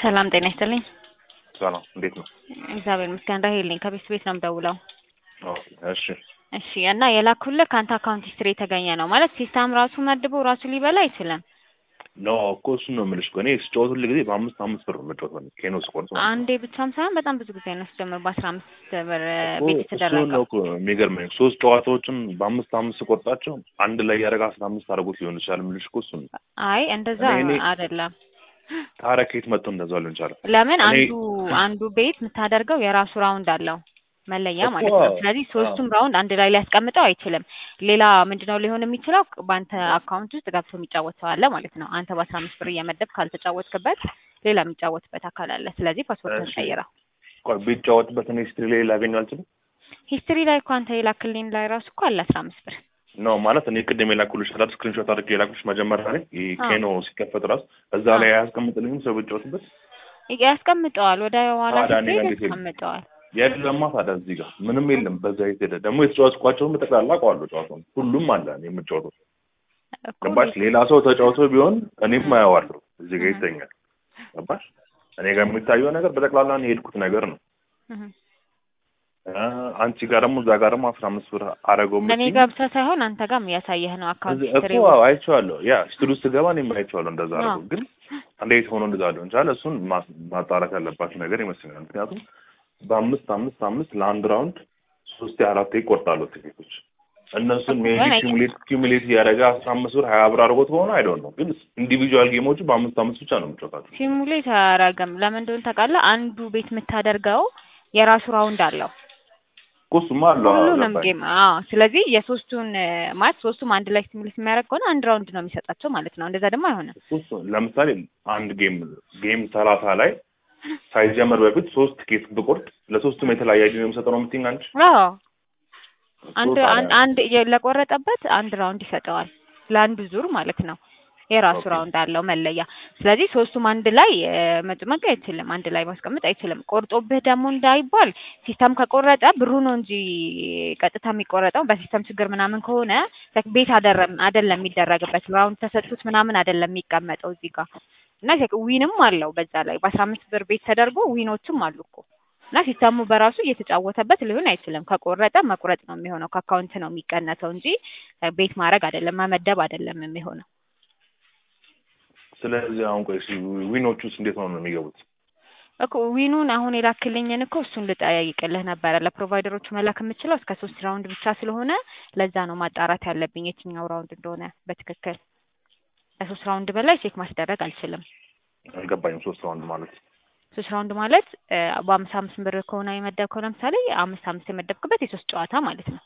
ሰላም ጤና ይስጥልኝ። ሰላም እንዴት ነው? እግዚአብሔር ይመስገን። ራሄል ነኝ ከቤት ቤት ነው የምደውለው። ኦኬ እሺ እሺ እና የላኩልህ ከአንተ አካውንት ሂስትሪ የተገኘ ነው ማለት ሲስተም ራሱ መድቦ ራሱ ሊበላ አይችልም። ኖ እኮ እሱን ነው የምልሽ እኮ እኔ ስጫወት ሁል ጊዜ በአምስት አምስት ብር ነው የምጫወተው ኬኖ ስቆርጥ ማለት ነው። አንዴ ብቻም ሳይሆን በጣም ብዙ ጊዜ ነው ስጀምር በአስራ አምስት ብር እኮ ቤት እሱን የተደረገው። ነው እኮ የሚገርመኝ ሶስት ጨዋታዎችን በአምስት አምስት ስቆርጣቸው አንድ ላይ ያደረገ አስራ አምስት አድርጎት ሊሆን ይችላል የምልሽ እኮ እሱን ነው። አይ እንደዛ እኔ- እኔ- አይደለም። ታዲያ ከየት መጥቶ እንደዛ ሊሆን ይችላል? ለምን እኔ- አንዱ አንዱ ቤት የምታደርገው የራሱ ራውንድ አለው መለያ እኮ ማለት ነው። ስለዚህ ሶስቱም ራውንድ አንድ ላይ ሊያስቀምጠው አይችልም። ሌላ ምንድነው ሊሆን የሚችለው በአንተ አካውንት ውስጥ ገብቶ የሚጫወት ሰው አለ ማለት ነው። አንተ በአስራ አምስት ብር እየመደብ ካልተጫወትክበት ሌላ የሚጫወትበት አካል አለ። ስለዚህ ፓስፖርትን እሺ። ቀይረው። ቆይ ቢጫወትበት እኔ ስትሪ ላይ ላገኘው አልችልም? ሂስትሪ ላይ እኮ አንተ የላክልኝ ላይ ራሱ እኮ አለ አስራ አምስት ብር ነው ማለት እኔ ቅድም የላኩልሽ አይደል ስክሪንሾት አድርጌ የላኩልሽ መጀመሪያ ላይ ይሄ አዎ። ኬኖ ሲከፈት ራሱ እዛ አዎ። ላይ አያስቀምጥልኝም ሰው ቢጫወትበት ያስቀምጠዋል። ወደ ኋላ ታዲያ እኔ ስትሄድ እንዴት የለም? ያስቀምጠዋል። የለማ ታዲያ እዚህ ጋር ምንም የለም። በዛ ሄደ ደግሞ የተጫወትኳቸውን በጠቅላላ አውቀዋለሁ። ጨዋታውን ሁሉም አለ እኔ የምጫወተው እኮ ገባሽ? ሌላ ሰው ተጫውቶ ቢሆን እኔም አየዋለሁ። እዚህ ጋር ይተኛል። ገባሽ? እኔ ጋር የሚታየው ነገር በጠቅላላ እኔ የሄድኩት ነገር ነው። እህ። አ፣ አንቺ ጋር ደግሞ እዛ ጋር ደግሞ አስራ አምስት ብር አረገው እኔ የምትይኝ ጋር ብቻ ሳይሆን አንተ ጋርም እያሳየህ ነው አካውንት እዚህ ሂስትሪ እኮ አዎ፣ አይቼዋለሁ። ያ ስትል ውስጥ ገባ እኔም አይቼዋለሁ እንደዛ አዎ። አድርገው። ግን እንዴት ሆኖ እንደዛ ሊሆን ቻለ? እሱን ማ- ማጣራት ያለባቸው ነገር ይመስለኛል። ምክንያቱም በአምስት አምስት አምስት ለአንድ ራውንድ ሶስት አራት ይቆርጣሉ ትኬቶች። እነሱን ሜቢ ግን አይ- ኪሙሌት ኪሙሌት እያደረገ አስራ አምስት ብር ሀያ ብር አድርጎት ከሆነ አይደው ነው። ግን ኢንዲቪጁዋል ጌሞቹ በአምስት አምስት ብቻ ነው የምጫወታቸው። ሲሙሌት አያረግም። ለምን እንደሆነ ታውቃለህ? አንዱ ቤት የምታደርገው የራሱ ራውንድ አለው እኮ እሱማ አለው አዎ፣ ሁሉንም ገባኝ። ጌም። አዎ። ስለዚህ የሶስቱን እ፣ ማለት ሶስቱም አንድ ላይ ሲሙሌት የሚያደርግ ከሆነ አንድ ራውንድ ነው የሚሰጣቸው ማለት ነው። እንደዛ ደግሞ አይሆንም። እኮ እሱ ለምሳሌ አንድ ጌም ጌም ሰላሳ ላይ ሳይጀመር በፊት ሶስት ቲኬት ብቆርጥ ለሶስቱም የተለያየ ጊዜ የምሰጠው ነው የምትይኝ አንቺ? አዎ። እኮ አንድ ታዲያ- አንድ አንድ የ- ለቆረጠበት አንድ ራውንድ ይሰጠዋል ለአንዱ ዙር ማለት ነው። የራሱ ኦኬ። ራውንድ አለው መለያ። ስለዚህ ሶስቱም አንድ ላይ እ፣ መጭመቅ አይችልም፣ አንድ ላይ ማስቀመጥ አይችልም። ቆርጦብህ ደግሞ እንዳይባል ሲስተም ከቆረጠ ብሩ ነው እንጂ ቀጥታ የሚቆረጠው በሲስተም ችግር ምናምን ከሆነ like ቤት አደረም አይደለም የሚደረግበት ራውንድ ተሰጥቶት ምናምን አይደለም የሚቀመጠው እዚህ ጋር እና like ዊንም አለው በዛ ላይ በአስራ አምስት ብር ቤት ተደርጎ ዊኖችም አሉ እኮ እና ሲስተሙ በራሱ እየተጫወተበት ሊሆን አይችልም። ከቆረጠ መቁረጥ ነው የሚሆነው፣ ከአካውንት ነው የሚቀነሰው እንጂ ቤት ማድረግ አይደለም መመደብ አይደለም የሚሆነው። ስለዚህ አሁን ቆይ እስኪ ዊኖቹስ እንዴት ነው የሚገቡት? እኮ ዊኑን አሁን የላክልኝን እኮ እሱን ልጠያይቅልህ ነበረ። ለፕሮቫይደሮቹ መላክ የምችለው እስከ ሶስት ራውንድ ብቻ ስለሆነ ለዛ ነው ማጣራት ያለብኝ የትኛው ራውንድ እንደሆነ በትክክል። ከሶስት ራውንድ በላይ ቼክ ማስደረግ አልችልም። አልገባኝም። ሶስት ራውንድ ማለት ሶስት ራውንድ ማለት እ፣ በአምስት አምስት ብር ከሆነ የመደብከው ለምሳሌ አምስት አምስት የመደብክበት የሶስት ጨዋታ ማለት ነው።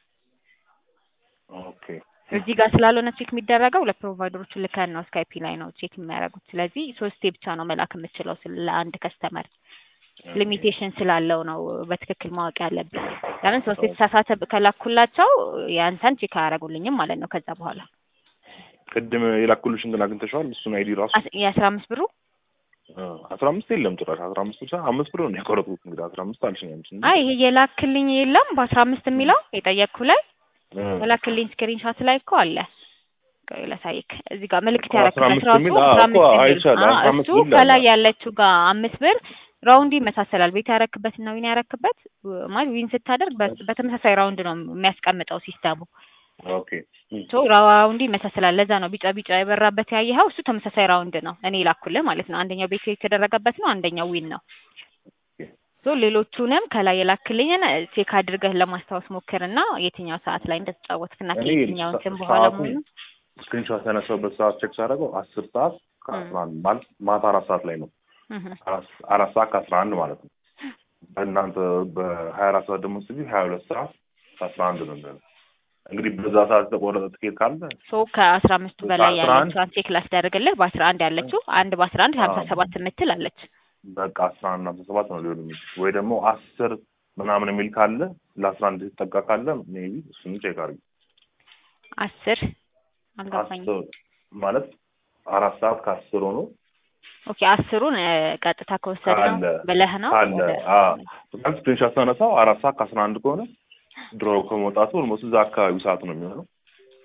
ኦኬ እዚህ ጋር ስላልሆነ ቼክ የሚደረገው ለፕሮቫይደሮቹ ልከን ነው ስካይፒ ላይ ነው ቼክ የሚያደርጉት። ስለዚህ ሶስቴ ብቻ ነው መላክ የምችለው ስለ- ለአንድ ከስተመር ሊሚቴሽን ስላለው ነው በትክክል ማወቅ ያለብን። ለምን ሶስት የተሳሳተ ብ- ከላኩላቸው ያንተን ቼክ አያደርጉልኝም ማለት ነው። ከዛ በኋላ ቅድም የላኩልሽን ግን አግኝተሽዋል? እሱን አይዲ ራሱ አስ- የአስራ አምስት ብሩ አ፣ አስራ አምስት የለም ጭራሽ አስራ አምስት ብቻ አምስት ብር ነው የቆረጡት። እንግዲህ አስራ አምስት አልሽኝ አንቺ እንጂ። አይ ይሄ የላክልኝ የለም በአስራ አምስት የሚለው የጠየቅኩ ላይ አ፣ የላክልኝ ስክሪንሾት ላይ እኮ አለ። ቆይ ላሳይክ። እዚህ ጋር ምልክት እኮ አስራ ያደረግበት አምስት ራሱ የሚል አስራ አዎ፣ አምስት እኮ የሚል አይቻለሁ። አዎ፣ አስራ አምስት እሱ ብር ከላይ አለ። ያለችው ጋር አምስት ብር ራውንዱ ይመሳሰላል። ቤት ያረክበት እና ዊን ያረክበት ማለት ዊን ስታደርግ በ- በተመሳሳይ ራውንድ ነው የሚያስቀምጠው ሲስተሙ። ኦኬ ሶ ራውንዱ ይመሳሰላል። ለዛ ነው ቢጫ ቢጫ የበራበት ያየኸው። እሱ ተመሳሳይ ራውንድ ነው እኔ ላኩልህ ማለት ነው። አንደኛው ቤት የተደረገበት ነው፣ አንደኛው ዊን ነው። ሶ ሌሎቹንም ከላይ የላክልኝን ቼክ አድርገህ ለማስታወስ ሞክርና የትኛው ሰዓት ላይ እንደተጫወትክና እኔ ከየትኛው እንትን በኋላ ሰዓቱን መሆኑ ስክሪንሾት ያነሳሁበት ሰዓት ቼክ ሳደርገው አስር ሰዓት ከአስራ አንድ ማለት ማታ አራት ሰዓት ላይ ነው። እህ። አራት አራት ሰዓት ከአስራ አንድ ማለት ነው። በእናንተ በሀያ አራት ሰዓት ደግሞ ስቢ ሀያ ሁለት ሰዓት ከአስራ አንድ ነው የሚሆነው። እንግዲህ በዛ ሰዓት የተቆረጠ ትኬት ካለ ሶ ከአስራ አምስቱ በላይ በአስራ አንድ ያለችው ቼክ ላስደርግልህ። በአስራ አንድ ያለችው አንድ በአስራ አንድ ሀምሳ ሰባት የምትል አለች። በቃ አስራ አንድ አስራ ሰባት ነው ሊሆን የሚችል ወይ ደግሞ አስር ምናምን የሚል ካለ ለአስራ አንድ የተጠቃ ካለ ሜቢ እሱን ቼክ አድርጊ። አስር አልገባኝም። አስር ማለት አራት ሰዓት ከአስር ሆኖ ኦኬ አስሩን እ፣ ቀጥታ ከወሰድ ነው ካለ ብለህ ነው ካለ ወደ- አ ስክሪንሾት ተነሳው አራት ሰዓት ከአስራ አንድ ከሆነ ድሮ ከመውጣቱ ኦልሞስት እዛ አካባቢ ሰዓት ነው የሚሆነው።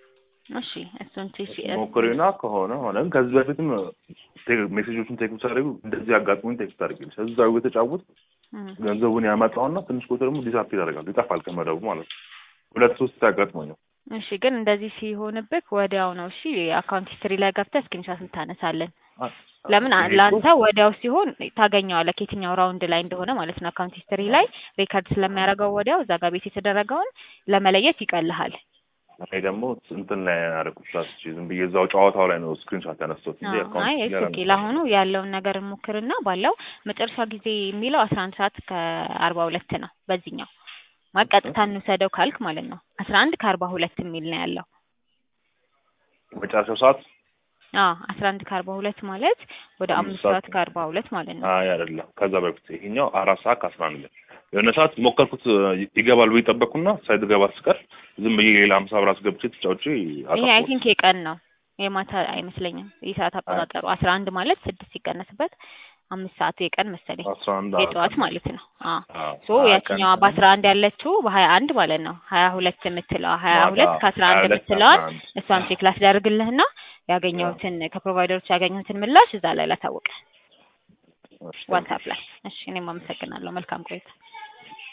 እሺ እሱን ትሽ ሞክሪና ከሆነ ሆነ ከዚህ በፊትም ቴክ- ሜሴጆቹን ቴክስት ታደርጉ እንደዚህ አጋጥሞኝ ቴክስት አድርጊልሽ እዛው የተጫወት እም፣ ገንዘቡን ያመጣውና ትንሽ ቁጥር ደግሞ ዲሳፕ ያደርጋል ይጠፋል ከመደቡ ማለት ነው። ሁለት ሶስት ያጋጥሞኝ ነው። እሺ ግን እንደዚህ ሲሆንብህ ወዲያው ነው እሺ አካውንት ሂስትሪ ላይ ገብተህ ስክሪንሻት እንታነሳለን። ለምን አ- ይሄ ለአንተ እኮ ወዲያው ሲሆን ታገኘዋለህ ከየትኛው ራውንድ ላይ እንደሆነ ማለት ነው። አካውንት ሂስትሪ ላይ ሪከርድ ስለሚያደርገው ወዲያው እዛ ጋር ቤት የተደረገውን ለመለየት ይቀልሃል። እኔ ደግሞ እንትን ላይ ያደረኩት ላስች ዝም ብዬ እዛው ጨዋታው ላይ ነው ስክሪንሾት ያነሳሁት እንጂ አዎ፣ አይ አካውንት እሱ ጋር ኦኬ። ለአሁኑ ያለውን ነገር እንሞክርና ባለው መጨረሻ ጊዜ የሚለው አስራ አንድ ሰዓት ከአርባ ሁለት ነው በዚህኛው ማለት ቀጥታ እንውሰደው ካልክ ማለት ነው። አስራ አንድ ከአርባ ሁለት የሚል ነው ያለው። መጨረሻው ሰዓት አዎ አስራ አንድ ከአርባ ሁለት ማለት ወደ አምስት አምስት ሰዓት ሰዓት ከአርባ ሁለት ማለት ነው። አይ አይደለም፣ ከዛ በፊት ይሄኛው አራት ሰዓት ከአስራ አንድ ላይ የሆነ ሰዓት ሞከርኩት ይገባል ብዬ ጠበቅኩና ሳይገባ ስቀር ዝም ብዬ ሌላ ሀምሳ ብር አስገብቼ ተጫውቼ ይሄ አይ አጠፋሁት። ቲንክ የቀን ነው የማታ አይመስለኝም። የሰዓት አቆጣጠሩ አስራ አንድ ማለት ስድስት ሲቀነስበት አምስት ሰዓት የቀን መሰለኝ አስራ አንድ የጠዋት ማለት ነው። አዎ አዎ፣ ሶ ሀያ ያችኛዋ ቀን በአስራ አንድ ያለችው በሀያ አንድ ማለት ነው። ሀያ ሁለት የምትለዋ ሀያ ማታ ሁለት ከአስራ ሀያ አንድ ሁለት የምትለዋን ከአስራ አንድ እሷን ቼክ ላስደርግልህና ያገኘሁትን ከፕሮቫይደሮች ያገኘሁትን ምላሽ እዛ ላይ ላሳውቅህ እሺ፣ ዋትሳፕ ላይ። እሺ እኔም አመሰግናለሁ። መልካም ቆይታ።